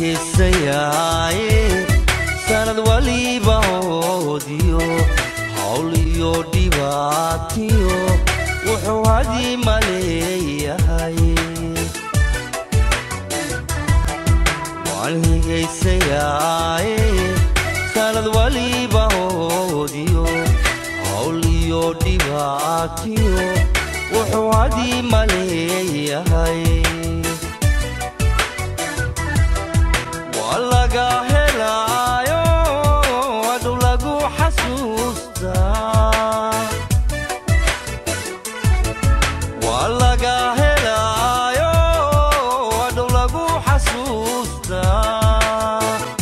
heesayaaye sanad waliba hoodiyo hawl iyo dhibaatiyo wuxuu hadii maleeyahay waan higaysayaaye sanad waliba hoodiyo hawl iyo dhibaatiyo wuxuu hadii maleeyahay waa laga helaayo adhow lagu xasuustaa waa laga helaayo adhow lagu xasuustaa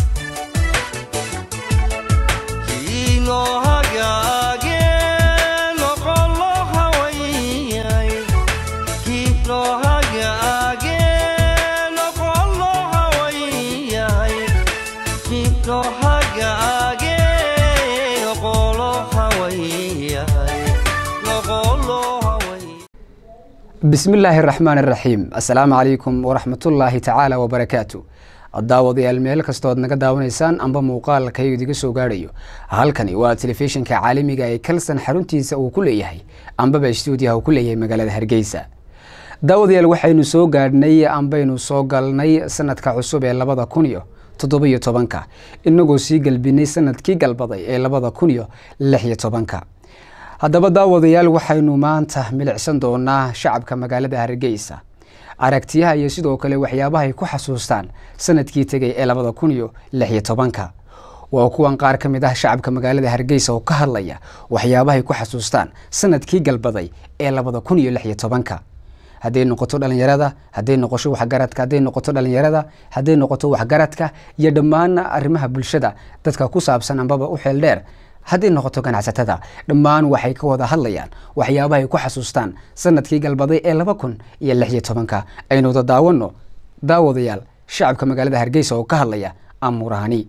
kiinoo hagaage noqolo hawayay kiinoo hagaage noqolo hawayay kiinoo hagaage noqolo hawayay noqolo hawayay bismi illaahi araxmaan araxiim assalaamu calaykum waraxmatullaahi tacaala wabarakaatu daawadayaal meel kastood naga daawanaysaan amba muuqaalka idiga soo gaadhayo halkani waa telefishinka caalamiga ee kalsan xaruntiisa uu ku leeyahay ambaba stuudiyaha uu ku leeyahay magaalada hargeysa daawadayaal waxaynu soo gaadhnay ambaynu soo galnay sanadka cusub ee labada kun iyo toddobiyo tobanka inagoo sii galbinay sanadkii galbaday ee labada kun iyo lix iyo tobanka haddaba daawadayaal waxaynu maanta milicsan doonaa shacabka magaalada hargeysa aragtiyaha iyo sidoo kale waxyaabaha ay ku xasuustaan sanadkii tegay ee labada kun iyo lix iyo tobanka waa kuwan qaar ka mid ah shacabka magaalada hargeysa oo ka hadlaya waxyaabaha ay ku xasuustaan sanadkii galbaday ee labada kun iyo lix iyo tobanka hadday noqoto dhalinyarada hadday noqosho waxgaradka hadday noqoto dhalinyarada hadday noqoto waxgaradka iyo dhammaan arrimaha bulshada dadka ku saabsan ambaba u xeel dheer hadday noqoto ganacsatada dhammaan waxay ka wada hadlayaan waxyaabahay ku xasuustaan sanadkii galbaday ee laba kun iyo lix iyo tobanka aynu wada daawano daawadayaal shacabka magaalada hargeysa oo ka hadlaya amuurahani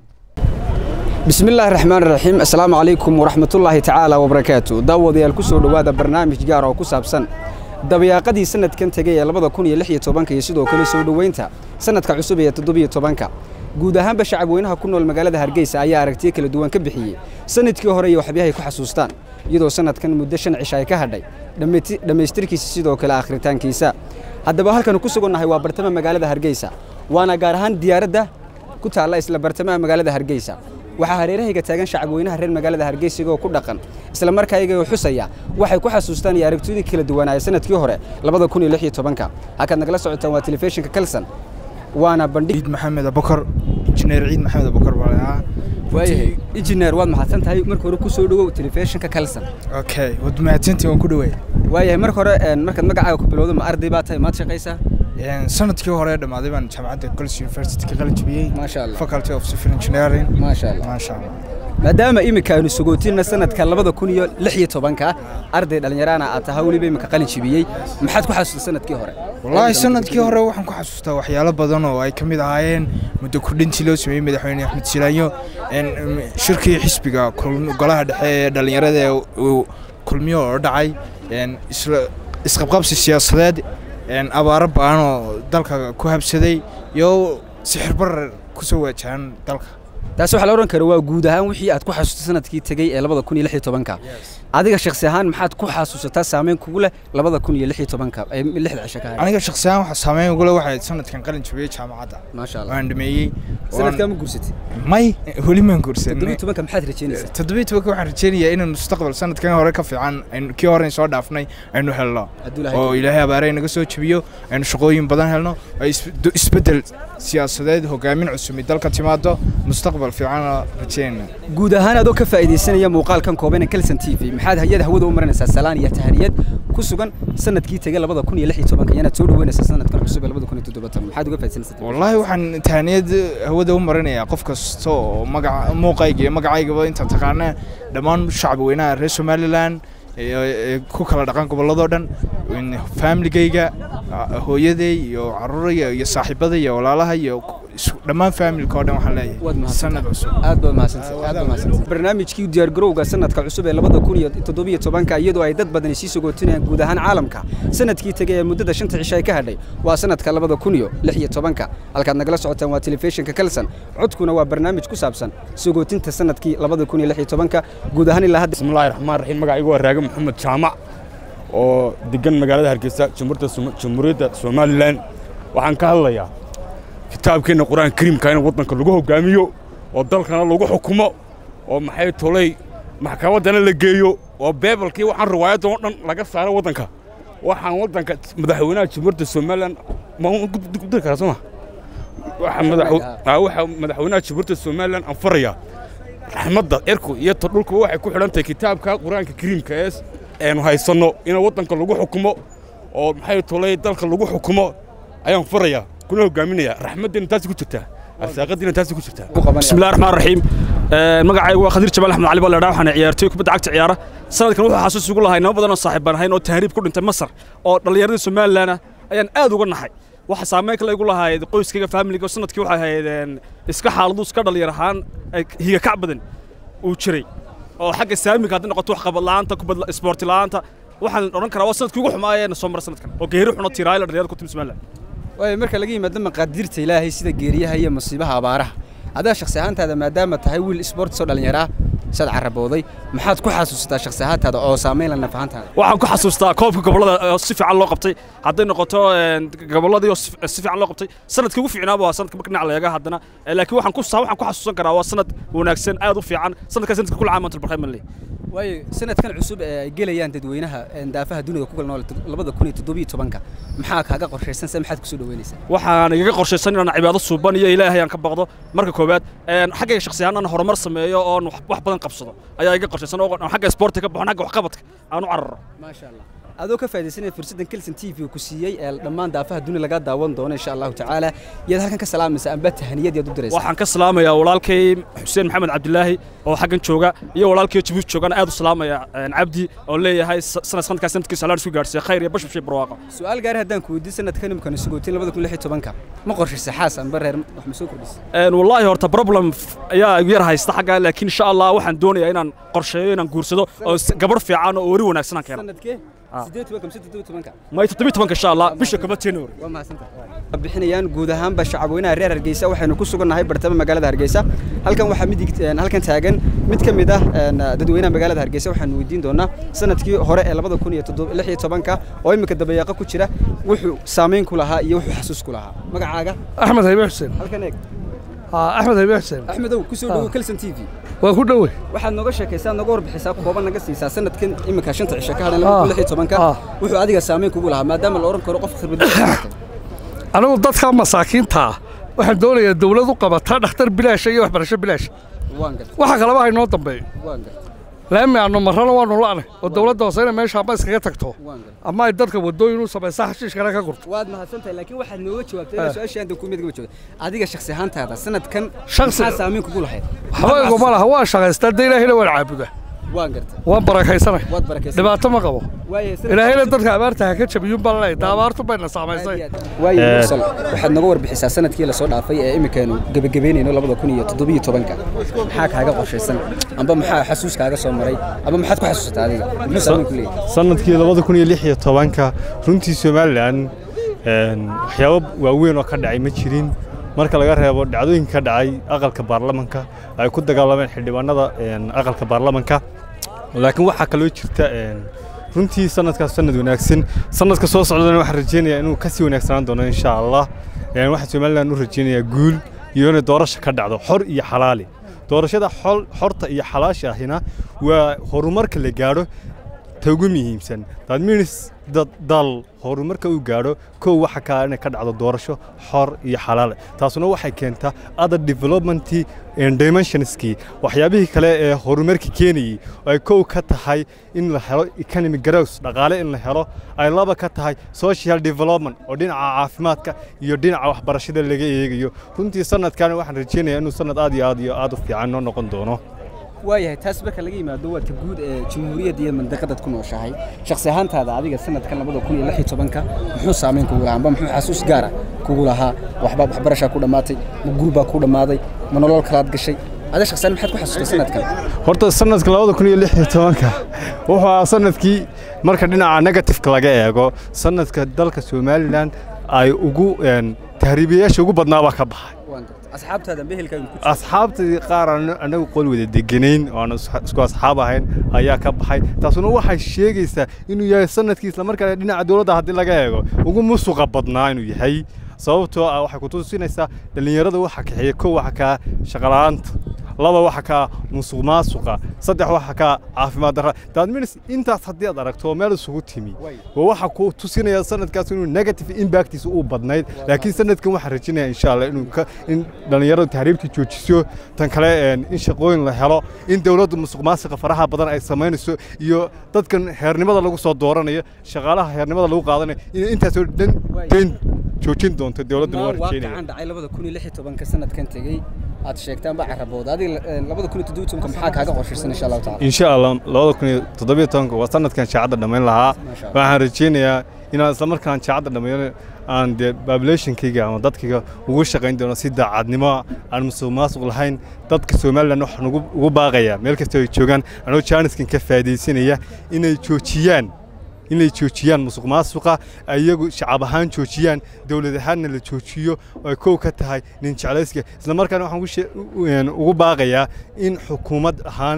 bismi illaahi raxmaan raxiim assalaamu calaykum waraxmatullaahi tacaala wabarakaatu daawadayaal kusoo dhowaada barnaamij gaar oo ku saabsan dabayaaqadii sanadkan tegay ee labada kun iyo lix iyo tobanka iyo sidoo kale soo dhoweynta sanadka cusub ee toddobiyo tobanka guud ahaanba shacabweynaha ku nool magaalada hargeysa ayaa aragtiyo kala duwan ka bixiyey sanadkii hore iyo waxyahay ku xasuustaan iyadoo sanadkan muddo shan cisha ay ka hadhay dhammaystirkiisa sidoo kale akhritaankiisa haddaba halkanu ku sugannahay waa bartamaha magaalada hargeysa waana gaar ahaan diyaaradda ku taalla isla bartamaha magaalada hargeysa waxaa hareerahayga taagan shacabweynaha reer magaalada hargeysa igoo ku dhaqan isla markaa iyagoo xusaya waxay ku xasuustaan iyo aragtiyadii kala duwanaaya sanadkii hore labada kun iyo lix iyo tobanka halkaad nagala socotaan waa telefishinka kalson waana bandhig ciid maxamed abukar injineer ciid maxamed abukar baa lahaa waayahay injineer waad mahadsan tahay marka hore kusoo dhowow telefishinka kalson okay waad mahadsantii waan ku dhaweey waayahay marka hore markaad magacaaga ku bilowdo ma arday baa tahay maad shaqaysaa sanadkii hore dhammaaday baan jaamacadda college university ka qalin jabiyey maasha allah faculty of civil engineering maasha allah maasha allah maadaama iminka aynu sugootinna sanadka labada kun iyo lix iyo tobanka arday dhallinyarana aad tahay weliba iminka qalin jibiyey maxaad ku xasuustay sanadkii hore wallaahi sanadkii hore waxaan ku xasuustaa waxyaalo badan oo ay ka mid ahaayeen muddo kordhintii loo sameeyey madaxweyne axmed silaanyo shirkii xisbiga golaha dhexe ee dhallinyarada ee uu kulmiyo oo dhacay isqabqabsi siyaasadeed abaaro ba'an oo dalka ku habsaday iyo sixir barar ku soo waajahan dalka taasi waxaa la odhan kara waa guud ahaan wixii aad ku xasuustay sanadkii tegey ee labada kun iyo lix iyo tobanka adiga shaksi ahaan maxaad ku xasuusataa saameyn kugu leh labada kun iyo lix iyo tobanka ee lixda cisho ka hadhay aniga shakhsi ahaan waxaa saameyn ugu leh waxay sanadkan qalin jabiyey jaamacadda maasha allah waan dhameeyey sanadkaa ma guursatay may weli maan guursan toddobiyo tobanka maxaad rajeynaysaa toddobiyo tobanka waxaan rajeynayaa inaan mustaqbal sanadkan hore ka fiican aynu kii hore soo dhaafnay aynu helno Hadduu Ilaahay oo ilaahay abaare naga soo jebiyo aynu shaqooyin badan helno ay isbe- isbeddel siyaasadeed hogaamin cusumi dalka timaado mustaqbal fiican rajeynayna guud ahaan adoo ka faa'iidaysanaya muuqaalkan kooban ee kalson t v maxaad hayada hawada u marinaysaa salaan iyo tahaniyad ku sugan sanadkii tegay labada kun iyo lix iyo tobanka iyanaad soo dhaweynaysaa sanadkan cusub ee labada kun iyo toddoba toban maxaad uga faa'iidaysanaysaa wallaahi waxaan tahaniyad hawada u marinayaa qof kasta oo magaca muuqayga iyo magacaygaba inta taqaana dhammaan shacab weynaha reer somalilan ee ku kala dhaqan gobolladoo dhan faamiligayga hooyaday iyo caruuraya iyo saaxiibada iyo walaalaha iyo isku- dhammaan faamilka oo dhan waxaan Waad leeyahay mahadsantahay. sanad cusub aad baad mahadsantahay aad baad mahadsantahay barnaamijkii diyaargarowga sanadka cusub ee labada kun iyo toddobiyo tobanka iyadoo ay dad badani sii sogootinayaan guud ahaan caalamka sanadkii tegay ee muddada shanta cisho ay ka hadhay waa sanadka labada kun iyo lix iyo tobanka halkaad nagala socotaan waa telefishinka kalsan codkuna waa barnaamij ku saabsan sogootinta sanadkii labada kun iyo lix iyo tobanka guud ahaan ilaa hadda bismillahi raxmaan raxiim magacaygu waa raage maxamed jaamac oo degan magaalada hargeysa jamhuuriyadda Soma- jamhuuriyadda somalilan waxaan ka hadlayaa kitaabkeenna qur-aanka kariimka in waddanka lagu hogaamiyo oo dalkana lagu xukumo oo maxay tolay maxkamaddana la geeyo oo beebalkii waxaan riwaayadda oo dhan laga saaro waddanka waxaan waddanka madaxweynaha jamhuuriyadda somalilan ma gudiri karaa sooma waxa madaxwe- aa, waxa madaxweynaha jamhuuriyadda somalilan aan farayaa raxmadda cirku iyo ta dhulku waxay ku xidhan tahay kitaabka qur-aanka kariimka ee aynu haysanno in waddanka lagu xukumo oo maxay tolay dalka lagu xukumo ayaan farayaa kuna hogaaminayaa raxmaddiina taasi ku jirtaa arsaaqadiina taasi ku jirtaa ku qabanaya بسم الله الرحمن الرحيم magacaygu waa khadiir jabaal axmed cali baa ladhaa waxaan ciyaartooy kubadda cagta ciyaara sanadkan wuxuu xasuus ugu lahay nimo badan oo saaxiib baan ahayn oo tahriib ku dhintay masar oo dhallinyaradii somalilan ah ayaan aad uga naxay waxa saameyn kale igu lahayd qoyskayga faamiliga oo sanadkii waxay ahayd een, iska xaaladu iska dhalinyar ahaan ay higa kac badan uu jiray oo xagga saamiga hadday noqoto wax qabad la'aanta kubad isboorti la'aanta waxaan odhan karaa waa sanadkii ugu xumaayeen soo mara sanadkan oo geeri xuno tiraayla dhalinyarada ku timi somalilan waayo marka laga yimaado maqaadirta ilaahay sida geeriyaha iyo musiibaha abaaraha adaa shakhsi ahaantaada maadaama tahay wiil isboortis oo dhallinyaro ah saad carabooday maxaad ku xasuusataa shakhsi ahaantaada oo saameyn la naf ahaantaada waxaan ku xasuustaa koobka gobollada oo si fiican loo qabtay hadday noqoto een, gobolladii oo si si fiican loo qabtay sanadkii ugu fiicnaaba waa sanadka marka dhinac la eega haddana Eh, laakiin waxaan ku waxaan ku xasuusan karaa waa sanad wanaagsan aad u fiican sanadkaa sanadka kula caamantul barxay manley waayo sanadkan cusub ee ay gelayaan dadweynaha een, daafaha dunida ku kala nool labada kun iyo toddobiyo tobanka maxaa kaaga qorshaysan se maxaad kusoo dhaweynaysaa waxaan igaga qorshaysan inaan cibaado suuban iyo ilaahay aan ka baqdo marka koowaad een, xaggayga shakhsi ahaan aan horumar sameeyo oon wax wax badan qabsado ayaa iga qorshaysan oo aan xagga isboortiga ka baxon xagga waxqabadka aan u cararo maasha allah adoo ka faaidaysanaya fursaddan kelson t v ku siiyey ee dhammaan daafaha dunida laga daawan doono insha allahu tacaala yaad halkan ka salaamaysa amba tahaniyad yaad u diraysa waxaan ka salaamayaa walaalkay xuseen maxamed cabdilaahi oo xaggan jooga iyo walaalkay jabuuti joogana aad u salaamaya een, cabdi oo leeyahay sa- sanad sanadkaa sanadkiisa halaan isku gaarsiiya khayr iyo bashbash iyo barwaaqo su-aal gaari haddaan ku weydiin sanadkan imikana sugootin labada kun lix iyo tobanka ma qorshaysa xaas amba reer wax ma soo kordhisa Een, wallaahi horta problem f- ayaa igu yar haysta xagga laakiin insha allah waxaan doonayaa inaan qorsheeyo inaan guursado oo s- gabarh fiican oo weri wanaagsan aan keeno sanadkee Ah. sideed tobanka mise toddoba tobanka may toddobiyi tobanka insha allah bisha kaba january waa mahadsantahay bixinayaan guud ahaanba shacabweynaha reer hargeysa waxaynu ku sugannahay bartama magaalada hargeysa halkan waxaa midig een, halkan taagan mid ka mid ah een, dadweynaha magaalada hargeysa waxaanu weydiin doonaa sanadkii hore ee labada kun iyo toddoba lix iyo tobanka oo imika dabayaaqo ku jira wuxuu saameyn ku lahaa iyo wuxuu xasuus ku lahaa magacaaga axmed haybe xuseen halkan eeg aa axmed haybe xuseen axmedow kusoo dhowow kelson t v waa ku dhowe waxaad nooga sheekaysaa nooga warbixisaa kooban naga siisaa sanadkan imika shanta cisho ka hadhan labada kun lix iyo tobanka Ah. wuxuu adiga saameyn kugu lahaa maadaama la oran karo qof khibradiisa anigu dadka masaakiinta ah waxaan doonayaa dawlad u qabataa dhakhtar bilaasha iyo waxbarasho bilaasha waan gartay waxa kaleba haynoo dambeeyo waan gartay laami aanu marrana waanu la'nay oo dawladda hoose inay meesha amba iskaga tagto waan gartay ama ay dadka waddooyin u samaysa xashiishkana ka gurto waad mahadsantahay laakiin waxaad nooga jawaabtay inaa su-aashii hadda ku mid gaba joogta adiga shakhsi ahaantaada sanadkan Shakhsi- maxaa saameyn kugu lahayd waxba iguma laha waan shaqaystaa dee ilaahayna waan caabudaa waan gartay waan barakaysanay waad barakaysan dhibaato ma qabo waaye ilaahayna dadka abaarta ha ka jabiyuun baan leeyahay taa abaartu bayna saamaysay waaye mursal waxaad nooga warbixisaa sanadkii lasoo dhaafay ee imikaanu gebagabeynayno labada kun iyo toddobiyo tobanka maxaa kaaga qorshaysan amba maxaa xasuus kaaga soo maray amba maxaad ku xasuusataa adiga muxuu saameyn ku leeyahay sanadkii labada kun iyo lix iyo tobanka runtii somalilan een, waxyaabo waaweyn oo ka dhacay ma jirin marka laga reebo dhacdooyinka ka dhacay aqalka baarlamanka ay ku dagaalameen xildhibaanada een, aqalka baarlamanka laakiin waxaa kaloo jirta een, runtii sanadkaas sanad wanaagsan sanadka soo socdana waxaan rajeynayaa inuu kasii wanaagsanaan doono insha allah Een, waxaan somalilan u rajeynayaa guul iyo inay doorasho ka dhacdo xor iyo xalaali doorashada xol- xorta iyo xalaasha ahina waa horumarka la gaadho ta ugu muhiimsan that means dad dal horumarka uu gaadho kow waxa kaa inay ka dhacdo doorasho xor iyo xalaal taasuna waxay keentaa other development and dimensionskii waxyaabihii kale ee horumarka keenayay oo ay kow ka tahay in la helo economic growth dhaqaale in la helo ay laba ka tahay social development oo dhinaca caafimaadka iyo dhinaca waxbarashada laga eegayo runtii sanadkan waxaan rajeynayaa inuu sanad aad iyo aad iyo aad u fiican noo noqon doono waayahay taas marka laga yimaado waa ta guud ee jamhuuriyadda iyo mandaqadaad ku nooshahay shakhsi ahaantaada adiga sanadkan labada kun iyo lix iyo tobanka muxuu saameyn kugu lahaa amba muxuu xasuus gaara kugu lahaa waxba waxbarashaa ku dhammaatay ma guurbaa ku dhammaaday ma nolol kalaad gashay ada shakhsiyaan maxaad ku xasuustay sanadkan horta sanadka labada kun iyo lix iyo tobanka wuxuu ahaa sanadkii marka dhinaca negatifeka laga eego sanadka dalka somalilan ay ugu een, tahriibiyayaasha ugu badnaabaa ka baxay waan gartay asxaabtaada behelkaaga ku asxaabtii qaar aan anagu qol wada deganayn oo aan is- isku asxaab ahayn ayaa ka baxay taasuna waxay sheegaysaa inuu yahay sanadkii isla markaana dhinaca dowladda haddii laga eego ugu musuqa badnaa inuu yahay sababtoo ah waxay ku tusinaysaa dhallinyarada waxa kaxeeya kow waxa kaa shaqala'aanta laba waxa kaa musuq maasuqa saddex waxa kaa caafimaad darra daadminis intaas haddii aad aragto oo meel isugu timi waa waxa ku tusinaya sanadkaas inuu negative impactiisa uu badnayd laakiin sanadkan waxaan rajinaya insha allah inuu ka in dhallinyaradu tahriibta joojiso tan kale een, in shaqooyin la helo in dowladdu musuq maasuqa faraha badan ay samaynayso iyo dadkan heernimada lagu soo dooranayo shaqaalaha heernimada lagu qaadanayo in intaasoo dhan dayn joojin doonto dowladduna waa rajeynaya waaqicaan dhacay labada kun iyo lix iyo tobanka sanadkan tegey aad sheegtaan baa carabooda adiga eh, labada kun iyo toddoba iyo tobanka maxaa kaaga qorshaysan insha allahu tacala insha allah labada kun iyo toddobiyo tobanka waa sanadkan shaacadda dhammayn lahaa Masha Allah. waxaan rajeynayaa inaan isla markaan shaacadda dhammeeyo aan dee populationkayga ama dadkayga ugu shaqayn doono si daacadnimo ah, aan musuq maasuq lahayn dadka somalilan waxaan ugu ugu baaqayaa meel kasta ay joogaan anoo jaaniskan ka faa'idaysanaya inay joojiyaan inay joojiyaan musuq maasuqa iyagu shacab ahaan joojiyaan dowlad ahaanna la joojiyo oo ay kow ka tahay nin jeclayska isla markaana waxaan ugu shee- u- een, ugu baaqayaa in xukuumad ahaan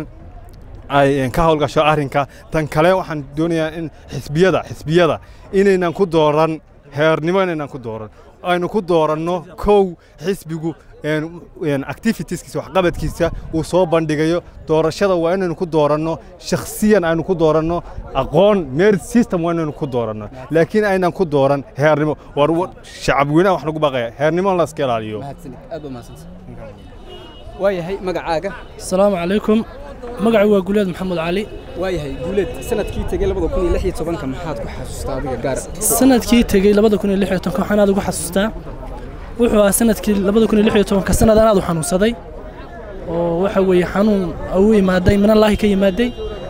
ay een, ka howlgasho arrinka tan kale waxaan doonayaa in xisbiyada xisbiyada inaynan ku dooran heernimo inaynan ku dooran aynu ku dooranno kow xisbigu een, een, activitieskiisa waxqabadkiisa uu soo bandhigayo doorashada waa inaynu ku dooranno shakhsiyan aynu ku dooranno aqoon merit system waa inaynu ku dooranno laakiin aynan ku dooran heernimo war war- shacab weynaha wax lagu baaqaya heernimo in la iska ilaaliyo mahadsanid aad baa mahadsantahay waayahay magacaaga asalaamu calaykum magacay waa guleed maxamed cali waayahay guuleed sanadkii tegey labada kun iyo lix iyo tobanka maxaad ku xasuustaa adiga gaar sanadkii tegey labada kun iyo lix iyo tobanka waxaan aad ugu xasuustaa wuxuu ahaa sanadkii labada kun iyo lix iyo tobanka sanad aan aad u xanuunsaday oo waxa weeye xanuun u imaaday minallaahi ka yimaaday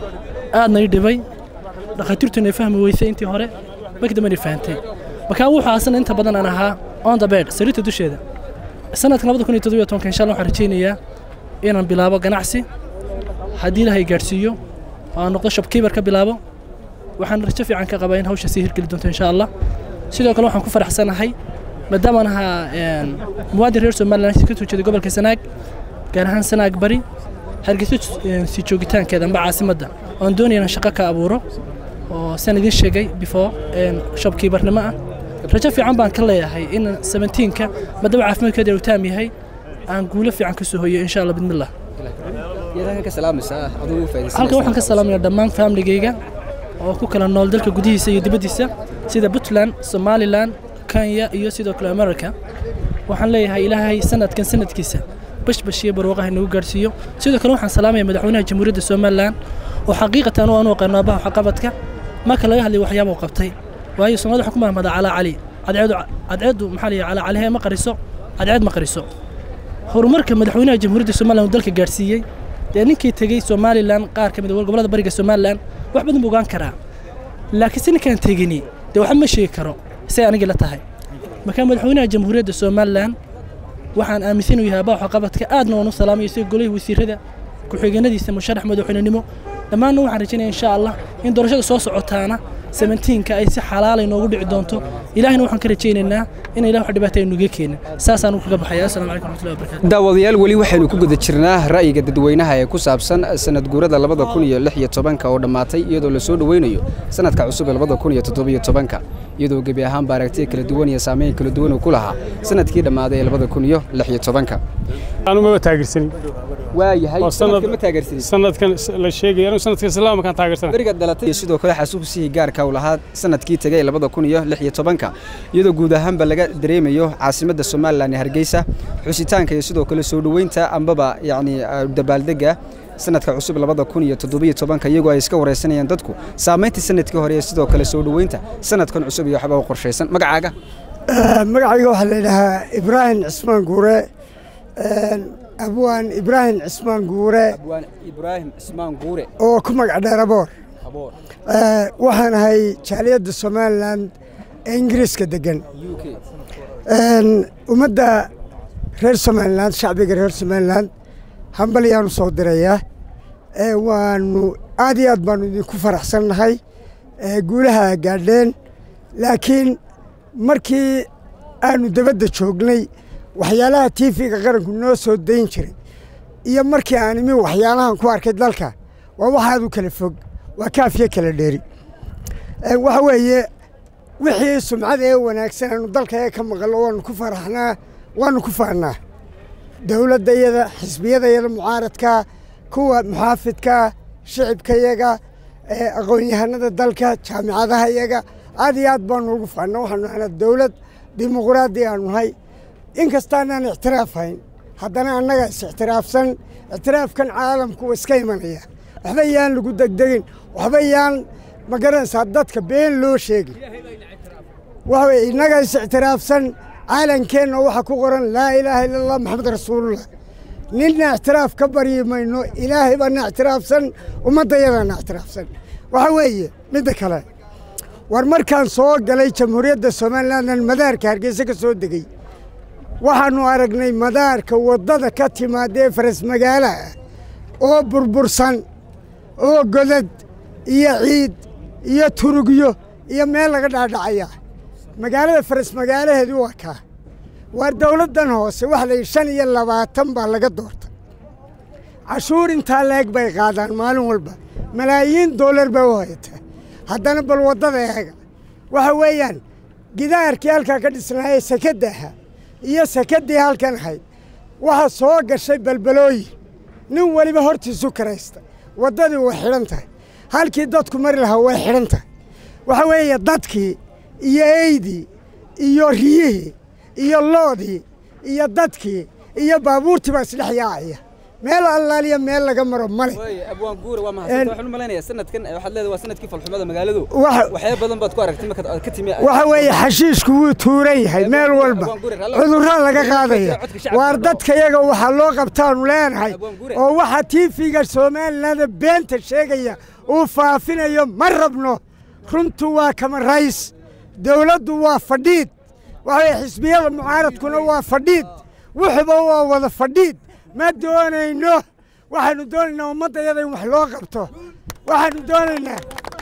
aadna ii dhibay dhakhaatiirtuna ay fahmi weysay intii hore markii dambena fahantay markaa wuxuu ahaa sanad inta badan aan ahaa on the bed sariirta dusheeda sanadkan labada kun iyo toddobiyo tobanka insha allah waxaan rajaynayaa inaan bilaabo ganacsi haddii ilaahay gaadhsiiyo oo aan noqdo shopkeeper ka bilaabo waxaan rajo fiican ka qabaa in hawsha sii hirgeli doonto insha allah sidoo kale waxaan ku faraxsanahay maadaama aan ahaa een, muwaadin reer somaliland ka soo jeeday gobolka sanaag gaar ahaan sanaag bari hargeysa een, sii joogitaankeeda amba caasimadda oon doonaya inaan shaqo ka abuuro oo saan idiin sheegay before een, shopkeepernimo ah rajo fiican baan ka leeyahay in 17ka maadaama caafimaadkeeda uu taam yahay aan guulo fiican ka soo hoyo insha allah bidmillah yaad halkan ka salaamaysaa adigu u faa'iidaysanaysaa halkan waxaan ka salaamayaa dhammaan famligayga oo ku kala nool dalka gudihiisa iyo dibaddiisa sida puntland somalilan kenya iyo sidoo kale america waxaan leeyahay ilaahay sanadkan sanadkiisa bashbash iyo barwaaqaha nagu gaadhsiiyo sidoo kale waxaan salaamaya madaxweynaha jamhuuriyadda somalilan oo xaqiiqatan u anu aqaano abaha waxqabadka marka laga hadlay waxyaaba uu qabtay waayo soomaalida waxaa ku mahmadaa calaa cali cadceedu cadceedu maxaa la yidhi calaa calihe ma qariso cadceed ma qariso horumarka madaxweynaha jamhuuriyadda somalilan uu dalka gaadhsiiyey dee ninkii tegey somalilan qaar ka mid a gobollada bariga somalilan wax badan buu ogaan karaa laakiin si ninkaan tegini dee waxba ma sheegi karo say anigii la tahay markaa madaxweynaha jamhuuriyadda somalilan waxaan aaminsan inuu yahay abaa waxqabadka aadna waan u salaamayo sida golihii wasiirada ku-xigeenadiisa musharax madaxweynenimo dhammaanna waxaan rajaynaya insha allah in doorashada soo socotaana 17ka ay si xalaal ay noogu dhici doonto ilaahina waxaan ka rajaynaynaa in ilaah wax dhibaato ay nuga keenin saasaan kaga baxaya assalamu calaykum waraxmatullahi wabarakaatu daawadayaal weli waxaynu ku guda jirnaa ra'yiga dadweynaha ee ku saabsan sanad guurada labada kun iyo lix iyo tobanka oo dhammaatay iyadoo la soo dhoweynayo sanadka cusub ee labada kun iyo toddobiyo tobanka iyadoo gebi ahaanba aragtiya kala duwan iyo saameyn kala duwan uu ku lahaa sanadkii dhammaaday ee labada kun iyo lix iyo tobanka anumaba taageersanin waayahay Waa sanad- sanadka ma taageersanin sanadkan la sheegaya anu sanadka islaamkaan taageersana beriga dhalatay iyo sidoo kale xasuusihii gaarka uu lahaa sanadkii tegay labada kun iyo lix iyo tobanka iyadoo guud ahaanba laga dareemayo caasimadda somalilan ee hargeysa xusitaanka iyo sidoo kale soo dhoweynta ambaba yacni ah, dabaaldega sanadka cusub labada kun iyo toddobiyo tobanka iyagoo ay iska wareysanayaan dadku saamayntii sanadkii hore iyo sidoo kale soo dhoweynta sanadkan cusub iyo waxba u qorshaysan magacaaga magacayga waxaa la yidhaahaa ibraahim cismaan guure abwaan ibraahim cismaan guure abwaan ibraahim cismaan guure oo ku magac dheer aboor aboor Eh, waxaan ahay jaaliyadda somalilan ee ingiriiska degan u k Een, ummadda reer somalilan shacbiga reer somalilan hambalyaanu soo dirayaa Eh, waanu aad iyo aad baanu idinku faraxsannahay Eh, guulaha gaadheen laakiin markii aanu dabadda joognay waxyaalaha tiifiga qaranku noo soo dayn jiray iyo markii aan imi waxyaalahan ku arkay dalka waa waxaad u kala fog waa kaafiyo kala dheeri Eh, waxa weeye wixii sumcada ee wanaagsan aanu dalka ee ka maqallo waanu ku faraxnaa waanu ku faannaa dowladdayada xisbiyadayada mucaaradka kuwa muxaafidka shicibkayaga eh, aqoon-yahanada dalka jaamicadaha yaga aad iyo aad baanu ugu faannaa waxaanu ahnaa dowlad dimuqraadi aanu nahay inkastaanaan ictiraafayn haddana annaga is ictiraafsan ictiraafkan caalamku waa iska imanaya waxba yaan lagu degdegin waxba yaan ma garanaysaa dadka been loo sheegin waxa weye innaga is ictiraafsan caalankeenna waxaa ku qoran laa ilaaha ila allah maxamed rasuulullah ninna ictiraaf ka baryi mayno ilaahay baana ictiraafsan ummaddayadana ictiraafsan waxa weeye midda kale war markaan soo galay jamhuuriyadda somalilandan madaarka hargeysa ka soo degey waxaannu aragnay madaarka waddada ka timaada ee faras magaalaha oo burbursan oo godad iyo ciid iyo turugyo iyo meel laga dhaadhacaya magaalada faras magaalaheedu waa kaa waar dowladdan hoose waxa la yidhi shan iyo labaatan baa laga doorta cashuur intaa leeg bay qaadaan maalin walba malaayiin doolar bay u hayata haddana bal waddada eega waxa weeyaan gidaarkii halkaa ka dhisnaayee sekadda ahaa iyo sekaddii halkan ahayd waxaa soo gashay balbalooyin nin weliba hortiisu karaysta waddadii way xidhan tahay halkii dadku mari lahaa way xidhan tahay waxa weeye dadkii iyo eydii iyo riyihii iyo loodii iyo dadkii iyo baabuurtii baa isdhex yaacaya meel allaaliya meel laga maro male abwaan guure waa Een- mahadsan waxaan u malaynayaa sanadkan eh, waxaad leedahay waa sanadkii falxumada magaaladu Waxa- waxyaabo badan baad ku aragtay markaad aad ka timi waxa weeye xashiishku wuu tuuran yahay meel walba Abwaan Guri, raalli- cudurraa laga qaadaya codka shacabka waar loo- dadka yaga waxaa loo qabtaanu leenahay Abwaan Guri. oo waxa tiifiga somalilanada beenta sheegaya uu faafinayo ma rabno runtu waa kama rays dowladdu waa fadhiid waxa weye xisbiyada mucaaradkuna waa fadhiid wuxuba waa wada fadhiid ma doonayno waxaanu doonaynaa ummaddayada in wax loo qabto waxaanu doonaynaa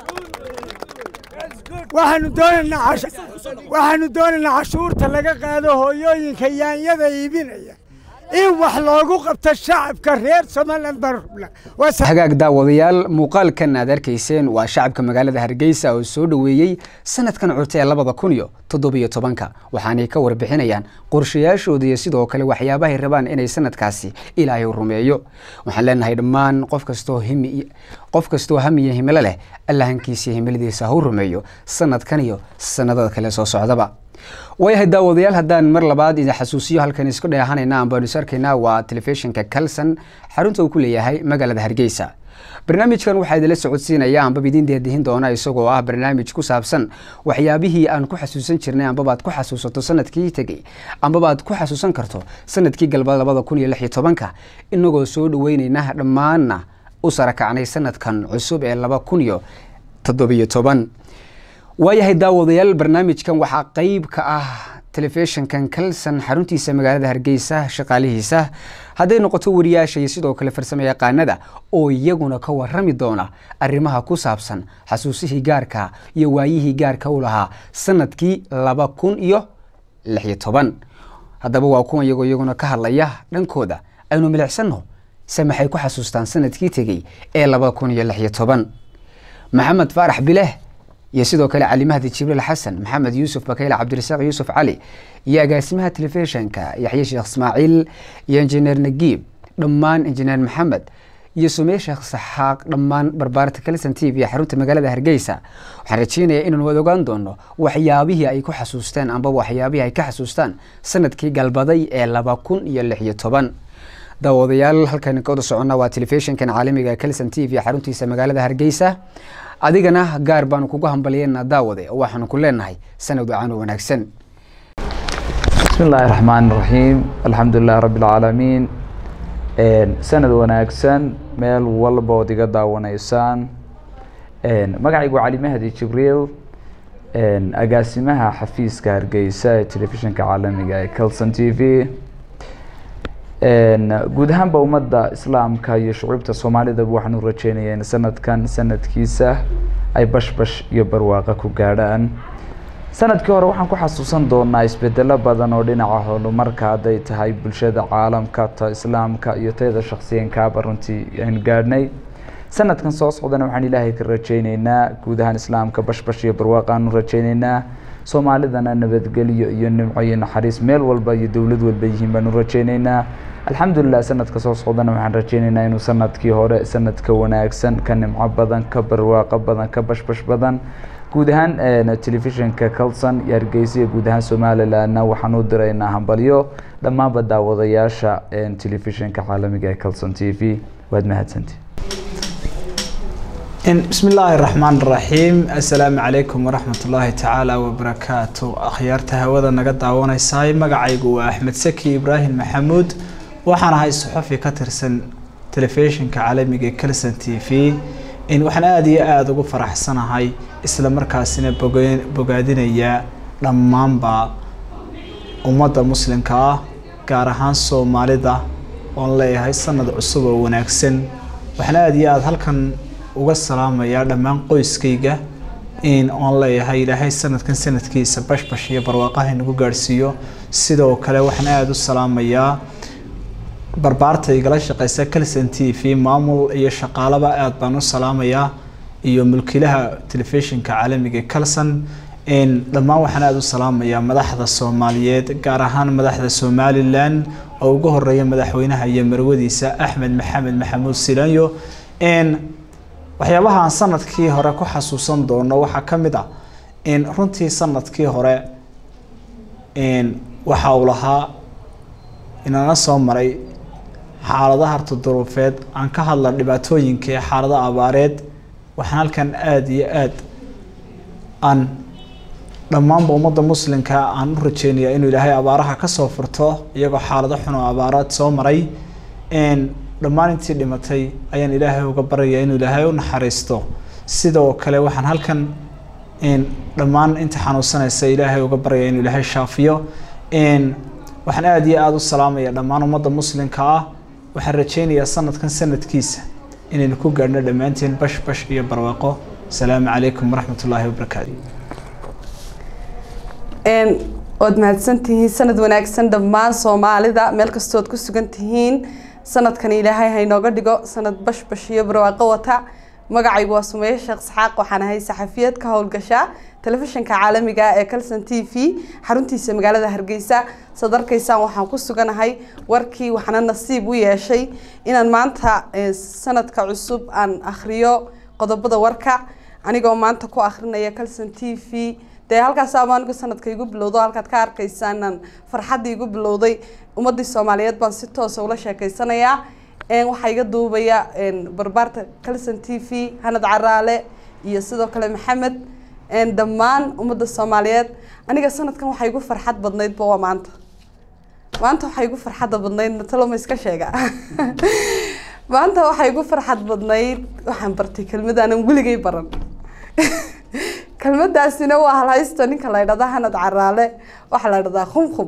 waxaanu doonaynaa cash- waxaanu doonaynaa cashuurta laga qaado hooyooyinka yaanyada iibinaya in wax loogu qabto shacabka reer somaliland baan rabnaa waa sa- hagaag daawadayaal muuqaalkan aad arkayseen waa shacabka magaalada hargeysa oo soo dhoweeyey sanadkan cute ee labada kun iyo toddobiyo tobanka waxaanay ka warbixinayaan qorshayaashooda iyo sidoo kale waxyaabahay rabaan inay sanadkaasi ilaahay rumeeyo waxaan leenahay dhammaan qof kastoo himi qof kastoo hamiyo himilo leh allahankiisa iyo himiladiisa ha u rumeeyo sanadkan iyo sanadada kale soo socdaba waayahay daawadayaal haddaan mar labaad idin xasuusiyo halkan isku dheehanayna ambaanu is arkaynaa waa telefishinka kalson xarunta uu ku leeyahay magaalada hargeysa barnaamijkan waxaa idinla socodsiinaya ambaba idin deedihin doona isagoo ah barnaamij ku saabsan waxyaabihii aan ku xasuusan jirnay ambabaad ku xasuusato sanadkii tegey ambabaad ku xasuusan karto sanadkii galba labada kun iyo lix iyo tobanka inagoo soo dhaweyneyna dhammaanna u sarakacnay sanadkan cusub ee laba kun iyo toddobiyo toban waayahay daawadayaal barnaamijkan waxaa qeyb ka ah telefishinkan kalson xaruntiisa magaalada hargeysa shaqaalihiisa hadday noqoto wariyaasha iyo sidoo kale farsamo yaqaanada oo iyaguna ka warami doona arrimaha ku saabsan xasuusihii gaarka iyo waayihii gaarka u lahaa sanadkii laba kun iyo lix iyo toban haddaba waa kuwan iyagoo iyaguna ka hadlaya dhankooda aynu milicsano se maxay ku xasuustaan sanadkii tegey ee laba kun iyo lix iyo toban maxamed faarax bileh iyo sidoo kale cali mahdi jibriil xasan maxamed yuusuf bakayle cabdirasaaq yuusuf cali iyo agaasimaha telefishinka yaxye sheekh ismaaciil iyo injineer nagiib dhammaan injineer maxamed iyo sumey sheekh saxaaq dhammaan barbaarta kalson t v xarunta magaalada hargeysa waxaan rajeynayaa inaan wada ogaan doono waxyaabihii ay ku xasuusteen amba waxyaabihii ay ka xasuustaan sanadkii galbaday ee laba kun iyo lix iyo toban daawadayaal halkan ka wada socona waa telefishinkan caalamiga kalson t v xaruntiisa magaalada hargeysa adigana gaar baanu kugu hambalyeena daawade oo waxaanu ku leenahay sanad wacan wanaagsan بسم الله الرحمن الرحيم الحمد لله رب العالمين sanad wanaagsan meel walba ood iga daawanaysaan magacaygu waa cali mahdi jibriil agaasimaha xafiiska hargeysa ee telefishinka caalamiga ee calson t v guud ahaanba ummadda islaamka iyo shucuubta soomaalidaba waxaan u rajeynaya in sanadkan sanadkiisa ay bashbash iyo barwaaqo ku gaadhaan sanadkii hore waxaan ku xasuusan doonaa isbedelo badan oo dhinaca horumarka hadday tahay bulshada caalamka ta islaamka iyo tayada shaksiyankaaba runtii aynu gaadhnay sanadkan soo socdana waxaan ilaahay ka rajeyneynaa guud ahaan islaamka bashbash iyo barwaaqaanu rajeyneynaa soomaalidana nabadgelyo iyo nimco iyo naxariis meel walba iyo dowlad walba yihiin baanu rajeyneynaa alxamdulilah sanadka soo socdana waxaan rajeyneynaa inuu sanadkii hore sanadka wanaagsan ka nimco badan ka barwaaqo badan ka bashbash badan guud ahaan telefishinka calson iyo hargeysa iyo guud ahaan somalilandna waxaan u diraynaa hambalyo dhammaanba daawadayaasha telefishinka caalamiga ee calson t v waad mahadsanti بسم الله الرحمن الرحيم السلام عليكم ورحمة الله تعالى وبركاته أخيارتا هودا نقد دعوانا ساي مقعيقو أحمد سكي إبراهيم محمود وحنا هاي صحفي كترسن تلفزيون كعالمي كلسن تي في إن وحنا آدي آد ugu faraxsanahay isla markaasina bogaadinaya dhammaanba ummadda muslimka ah gaar ahaan soomaalida oon leeyahay sanad cusub oo wanaagsan waxaan aada iyo aada halkan uga salaamayaa dhammaan qoyskayga in oon leeyahay ilaahay sanadkan sanadkiisa bashbash iyo barwaaqaha inagu gaadhsiiyo sidoo kale waxaan aada u salaamayaa barbaarta igala shaqeysa calson t v maamul iyo shaqaalaba aada baan u salaamayaa iyo mulkiilaha telefishinka caalamiga calson dhammaan waxaan aada u salaamayaa madaxda soomaaliyeed gaar ahaan madaxda somalilan oo ugu horeeya madaxweynaha iyo marwadiisa axmed maxamed maxamuud silanyo waxyaabaha aan sanadkii hore ku xasuusan doono waxaa ka mid ah runtii sanadkii hore waxa uu lahaa inana soo maray xaaladaha hartoduruufeed aan ka hadla dhibaatooyinka ee xaalada abaareed waxaan halkan aada iyo aada aan dhammaanba ummadda muslimka aan u rajeynayaa inuu ilaahay abaaraha kasoo furto iyagoo xaalado xun oo abaaraad soo maray dhammaan intii dhimatay ayaan ilaahay uga baryayaa inuu ilaahay u naxariisto sidoo kale waxaan halkan dhammaan inta xanuunsanaysa ilaahay uga baryayaa inuu ilaahay shaafiyo waxaan aada iyo aada u salaamaya dhammaan ummadda muslimka ah waxaan rajeynayaa sanadkan sanadkiisa inaynu ku gaadhno dhammaanteen bash bash iyo barwaaqo asalaamu calaykum waraxmat ullaahi wabarakaatu waad mahadsantihiin sanad wanaagsan dhammaan soomaalida meel kastood ku sugan tihiin sanadkan ilaahay haynooga dhigo sanad bashbash iyo barwaaqo wata magacaygu waa sumeeye sheekh isxaaq waxaan ahay saxafiyad ka howlgasha telefishinka caalamiga ee calson t v xaruntiisa magaalada hargeysa saad arkaysaan waxaan ku suganahay warkii waxaana nasiib u yeeshay inaan maanta sanadka cusub aan akhriyo qodobada warka anigoo maanta ku akhrinaya calson t v dee halkaas ama anigu sanadka igu bilowdo halkaad ka arkaysaan farxaddii igu bilowday ummadii soomaaliyeed baan si toosa ula sheekeysanayaa waxaa iga duubaya barbaarta calson t v hanad caraale iyo sidoo kale maxamed dhammaan ummadda soomaaliyeed aniga sanadkan waxaa igu farxad badnaydba waa maanta maanta waxaa igu farxadda badnayd mataloma iska sheega maanta waxaa igu farxad badnayd waxaan bartay kelmad aanan weligay baran kelmadaasina waa halhaysto ninka la ydhahda hanad caraale waxaa la ydhahdaa khumkhum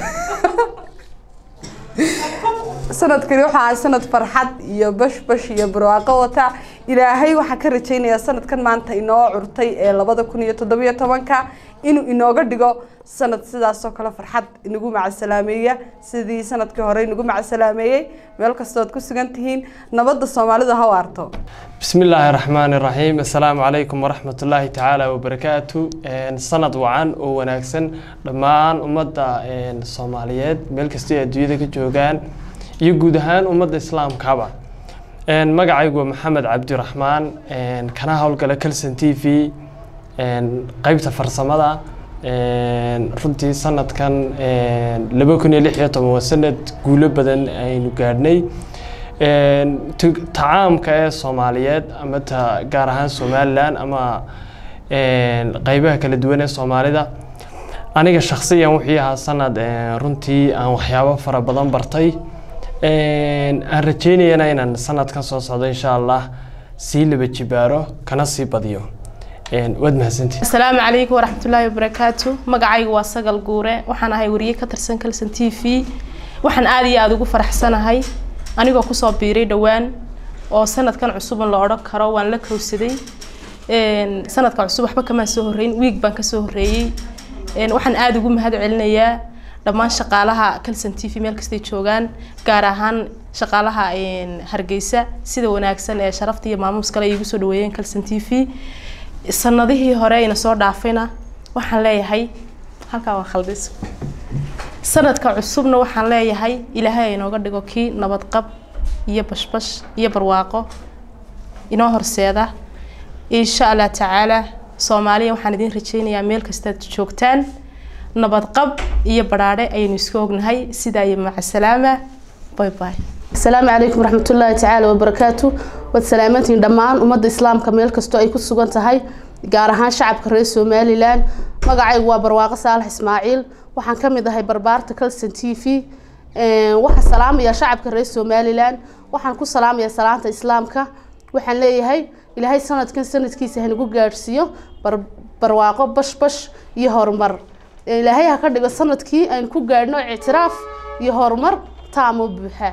sanadkani waxaa ahay sanad farxad iyo bashbash iyo barwaaqo wata ilaahay waxaan ka rajaynayaa sanadkan maanta inoo curtay ee labada kun iyo toddobiyo tobanka inuu inooga dhigo sanad sidaasoo kale farxad inagu macasalaameeya sidii sanadkii hore inagu macasalaameeyey meel kastood ku sugan tihiin nabadda soomaalida ha waarto بسم الله الرحمن الرحيم السلام عليكم ورحمة الله تعالى وبركاته سند وعن وناكسن دمان أمدا الصوماليات ملك استي أدوية كجوجان يجودهان أمدا إسلام كابا مقعيق محمد عبد الرحمن كان هول كلا كلسن تي في قيبة فرسمدا runtii sanadkan laba kun iyo lix iyo toban waa sanad guulo badan aynu gaadhnay tacaamka ee soomaaliyeed ama ta gaar ahaan somalilan ama qeybaha kala duwan ee soomaalida aniga shaksiyan wixii ahaa sanad runtii aan waxyaabo fara badan bartay aan rajeynayana inaan sanadkan soo socdo insha allah sii laba jibaaro kana sii badiyo waad mahadsantihin asalaamu calaykum waraxmatullaahi wabarakaatu magacaygu waa sagal guure waxaan ahay wariye ka tirsan kalson t v waxaan aada iyo aada ugu faraxsanahay anigoo kusoo biiray dhowaan oo sanadkan cusuban la odhan karo waan la kowsaday sanadka cusub waxba kamaan soo horreyn wiig baan kasoo horreeyey waxaan aada ugu mahad celinayaa dhammaan shaqaalaha calson t v meel kastay joogaan gaar ahaan shaqaalaha hargeysa sida wanaagsan ee sharafta iyo maamuus kale ay igu soo dhaweeyeen calson t v sanadihii hore ayna soo dhaafayna waxaan leeyahay halkaa waa khaldis sanadka cusubna waxaan leeyahay ilaahay aynooga dhigo kii nabadqab iyo bashbash iyo barwaaqo inoo horseeda insha allah tacaala soomaaliya waxaan idiin rajeynayaa meel kastaad joogtaan nabadqab iyo badhaadhe ayaynu isku ognahay sidaa iyo macasalaama bay bay asalaamu calaykum waraxmatullaahi tacaala wabarakaatu waad salaamantihiin dhammaan ummadda islaamka meel kastoo ay ku sugan tahay gaar ahaan shacabka reer somalilan magacaygu waa barwaaqo saalax ismaaciil waxaan ka mid ahay barbaarta calson t v waxaan salaamayaa shacabka reer somalilan waxaan ku salaamayaa salaanta islaamka waxaan leeyahay ilaahay sanadkan sanadkiisa hanagu gaadhsiiyo barwaaqo bashbash iyo horumar ilaahay ha ka dhigo sanadkii aynu ku gaadhno ictiraaf iyo horumar taamo buuxa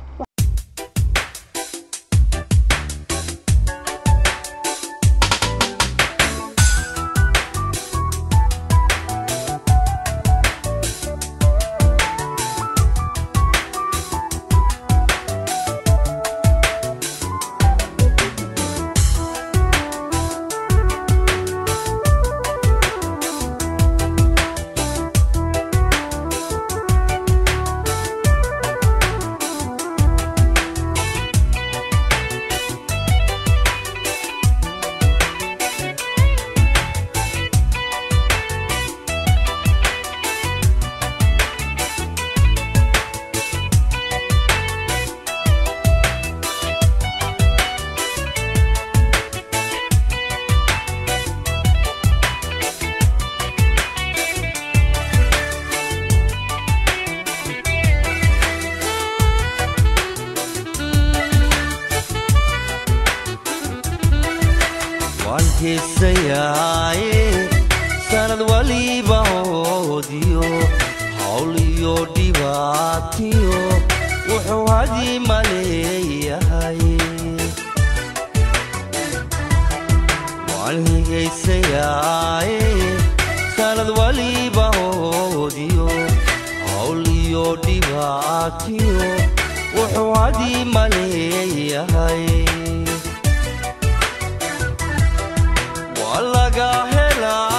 waan heesayaaye sanad waliba hoodiyo hawl iyo dhibaatiyo wuxuu hadii maleeyahay waan higaysayaaye sanad waliba hoodiyo hawl iyo dhibaatiyo wuxuu hadii maleeyahay waa laga helaa